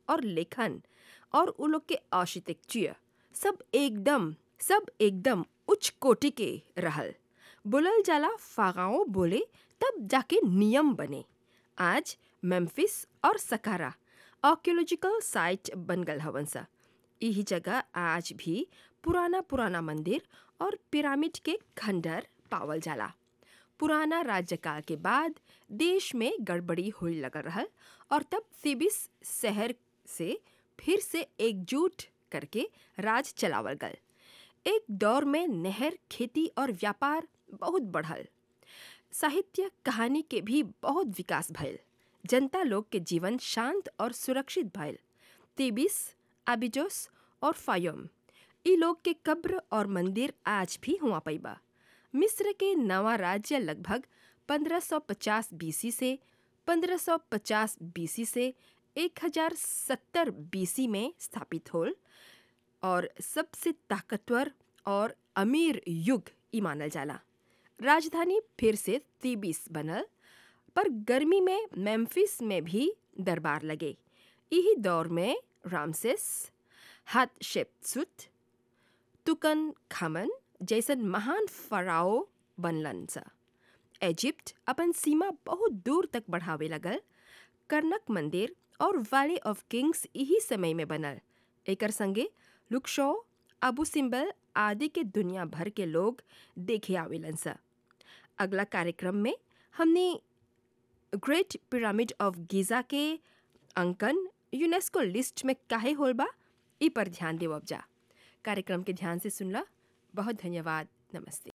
और लेखन और उ लोग के आर्किटेक्चर सब एकदम सब एकदम उच्च कोटि के रहल बोलल जाला फागाओ बोले तब जाके नियम बने आज मेम्फिस और सकारा आर्कियोलॉजिकल साइट बन गल हवन सा यही जगह आज भी पुराना पुराना मंदिर और पिरामिड के खंडर पावल जाला पुराना राज्यकाल के बाद देश में गड़बड़ी होने लगल रहल और तब सिबिस शहर से फिर से एकजुट करके राज चलावल गल एक दौर में नहर खेती और व्यापार बहुत बढ़ल साहित्य कहानी के भी बहुत विकास भइल जनता लोग के जीवन शांत और सुरक्षित भइल तिबिस आबिजोस और फायोम ई लोग के कब्र और मंदिर आज भी हुआ पैबा मिस्र के नवा राज्य लगभग 1550 बीसी से 1550 बीसी से 1070 बीसी में स्थापित होल और सबसे ताकतवर और अमीर युग ई मानल जाला राजधानी फिर से तीबिस बनल पर गर्मी में मेम्फिस में भी दरबार लगे यही दौर में रामसेस हाथशेप्सुत तुकन खामन जैसन महान फराओ बनलन सा इजिप्ट अपन सीमा बहुत दूर तक बढ़ावे लगल कर्नक मंदिर और वैली ऑफ किंग्स यही समय में बनल एकर संगे लुक्शो अबू सिम्बल आदि के दुनिया भर के लोग देखे आवेलन सा अगला कार्यक्रम में हमने ग्रेट पिरामिड ऑफ गीज़ा के अंकन यूनेस्को लिस्ट में काहे होल बा ई पर ध्यान देवब जा कार्यक्रम के ध्यान से सुनला बहुत धन्यवाद नमस्ते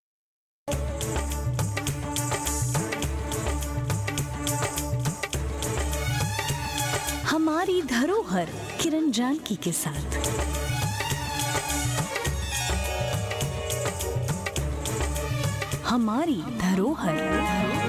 हमारी धरोहर किरण जानकी के साथ हमारी धरोहर